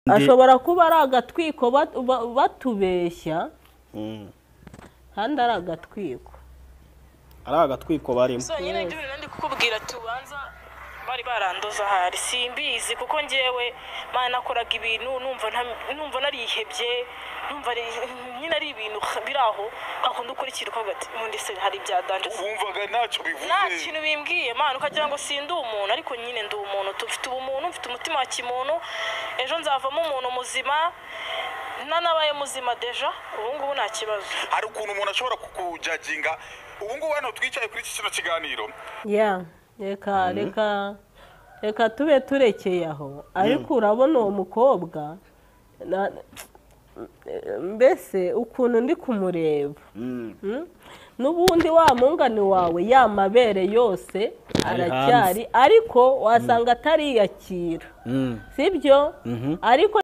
ashobora kuba ari agatwiko bat- ba- batubeshya kandi ari agatwiko ari agatwiko barimo so nyine njye nandi kukubwira tubanza bari barandoza ahari simbizi kuko ngewe mwana nakoraga ibintu numva nta- numva narihebye numva ari- nyine ari ibintu biri aho ukakunda ukurikira ukavuga ati ubundi se hari ibyadanje wumvaga ntacyo nta bivuze kintu bimbwiye mwana ukagira ngo sindi umuntu ariko nyine ndi umuntu tufite ubumuntu mfite umutima wa kimuntu ejo nzavamo umuntu muzima nanabaye muzima deja ubu ngubu nta kibazo hari ukuntu umuntu ashobora kukujaginga ubu ngubu hano twicaye kuri iki kino kiganiro ya reka reka reka tube turekeye aho ariko urabona uwo mukobwa na- mbese ukuntu ndi kumureba Mm? n'ubundi wa mungani wawe ya mabere yose Ari aracyari ariko wasanga atariyakira sibyo ariko